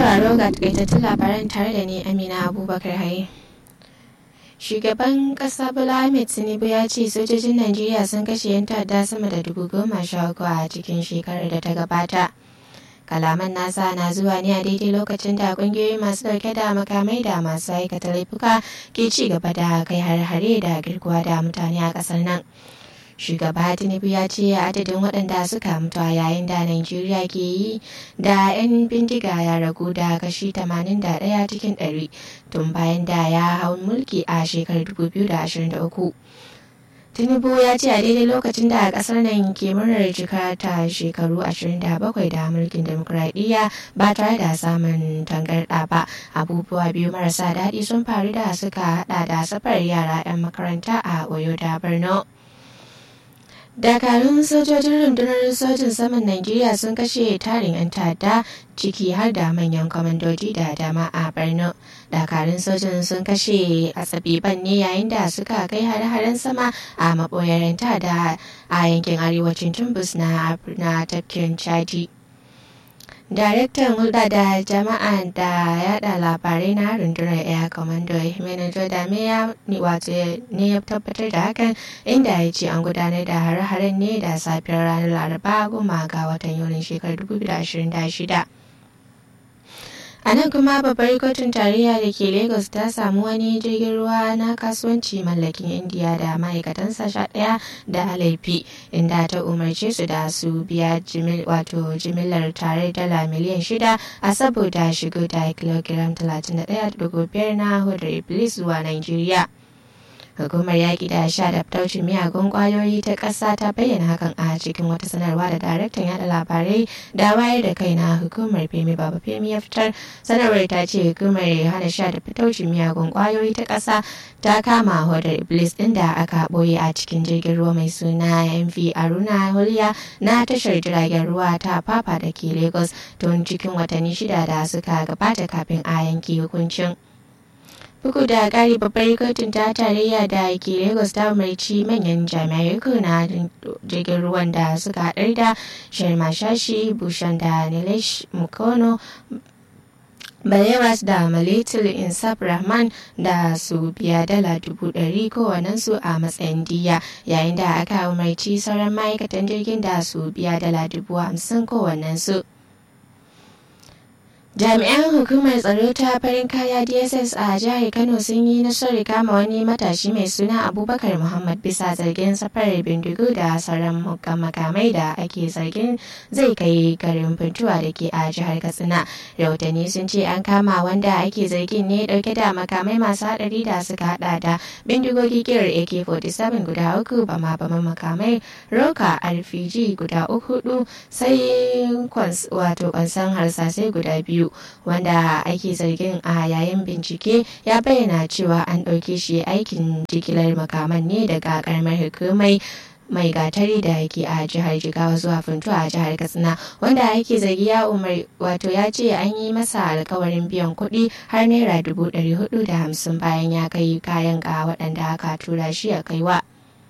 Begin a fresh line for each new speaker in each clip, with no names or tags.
sauraro ga takaitattun labaran tare da ni Amina Abubakar Haye. Shugaban ƙasa Bola Ahmed Tinubu ya ce sojojin Najeriya sun kashe 'yan ta'adda sama da dubu goma sha uku a cikin shekarar da ta gabata. Kalaman nasa na zuwa ne a daidai lokacin da kungiyoyi masu dauke da makamai da masu aikata laifuka ke ci gaba da kai har-hare da girkuwa da mutane a ƙasar nan. shugaba tinubu ya ce adadin waɗanda suka mutu a yayin da najeriya ke yi da 'yan bindiga ya ragu da kashi 81 cikin 100 tun bayan da ya hau mulki a shekarar 2023 tinubu ya ce a daidai lokacin da kasar nan ke murnar cika ta shekaru 27 da mulkin demokuraɗiyya ba tare da samun tangarɗa ba abubuwa biyu marasa daɗi sun faru da suka hada da safar yara 'yan makaranta a oyo da borno dakarun sojojin rundunar sojin saman najeriya sun kashe tarin 'yan ta'adda ciki har da manyan kwamandoji da dama a borno dakarun sojin sun kashe asabiban ne yayin da suka kai hare-haren sama a maboyar 'yan ta'adda a yankin arewacin tumbus na tafkin chadi daraktan hulɗa da jama'a da yada labarai na rundunar air commando manager da ya wato ne ya tabbatar da hakan inda ya ce an gudanar da hare-haren ne da safiyar ranar laraba goma ga watan yulin shekarar 2026 a nan kuma babbar kotun tarayya da ke lagos ta samu wani jirgin ruwa na kasuwanci mallakin indiya da ma'aikatansa sha ɗaya da laifi inda ta umarce su da su biya wato jimillar tare dala miliyan shida a saboda shigo da kilogiram 31.5 na hudar iblis zuwa nigeria hukumar yaƙi da sha da fitaucin miyagun ƙwayoyi ta ƙasa ta bayyana hakan a cikin wata sanarwa da daraktan yada labarai da wayar da kai na hukumar femi baba femi ya fitar sanarwar ta ce hukumar hana sha da fitaucin miyagun ƙwayoyi ta ƙasa ta kama hodar iblis ɗin da aka ɓoye a cikin jirgin ruwa mai suna mv aruna huliya na tashar jiragen ruwa ta papa da ke lagos tun cikin watanni shida da suka gabata kafin a yanke hukuncin. bugu da ƙari babbar kotun ta tarayya da ke lagos ta umarci manyan jami'ai uku na jirgin ruwan da suka haɗar da sharma shashi bushan da nilesh mukono Balewas da Malitul Insaf Rahman da su biya dala dubu ɗari kowannensu a matsayin diya yayin da aka umarci sauran ma'aikatan jirgin da su biya dala dubu hamsin kowannensu. jami'an hukumar tsaro ta farin kaya dss a jihar kano sun yi nasarar kama wani matashi mai suna abubakar muhammad bisa zargin safarar bindigu da sauran makamai da ake zargin zai kai garin funtuwa da ke a jihar katsina rahotanni sun ce an kama wanda ake zargin ne dauke da makamai masu hadari da suka hada da bindigogi kirar ak-47 guda uku bama bama makamai roka rpg guda uku sai wato kwansan harsasai guda biyu biyu wanda ake zargin a yayin bincike ya bayyana cewa an ɗauke shi aikin jigilar makaman ne daga karamar hukumai mai gatari da yake a jihar jigawa zuwa funtuwa a jihar katsina wanda ake zargi ya umar wato ya ce an yi masa alkawarin biyan kuɗi har naira dubu ɗari hudu da hamsin bayan ya kai kayan ga waɗanda aka tura shi a kaiwa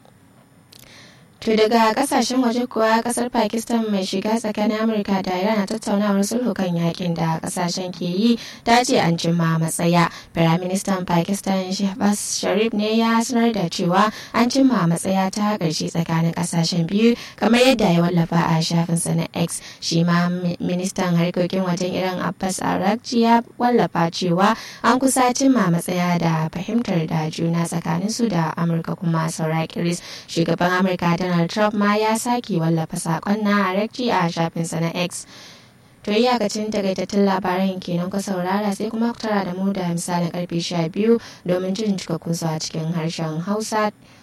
To daga kasashen waje kuwa kasar Pakistan mai shiga tsakanin Amurka da Iran a tattaunawar sulhu kan yakin da kasashen ke yi ta ce an cimma matsaya. Firaministan Pakistan Shehbaz Sharif ne ya sanar da cewa an cimma matsaya ta ƙarshe tsakanin kasashen biyu kamar yadda ya wallafa a shafinsa na X. Shi ma ministan harkokin wajen Iran Abbas Arakci ya wallafa cewa an kusa cimma matsaya da fahimtar da juna tsakanin su da Amurka kuma saura kiris. Shugaban Amurka da Donald Trump ma ya sake wallafa sakon na Arakci a shafinsa na X. To iyakacin takaitattun labaran kenan ku saurara sai kuma ku tara da mu da misalin karfe 12 domin jin cikakkun su a cikin harshen Hausa.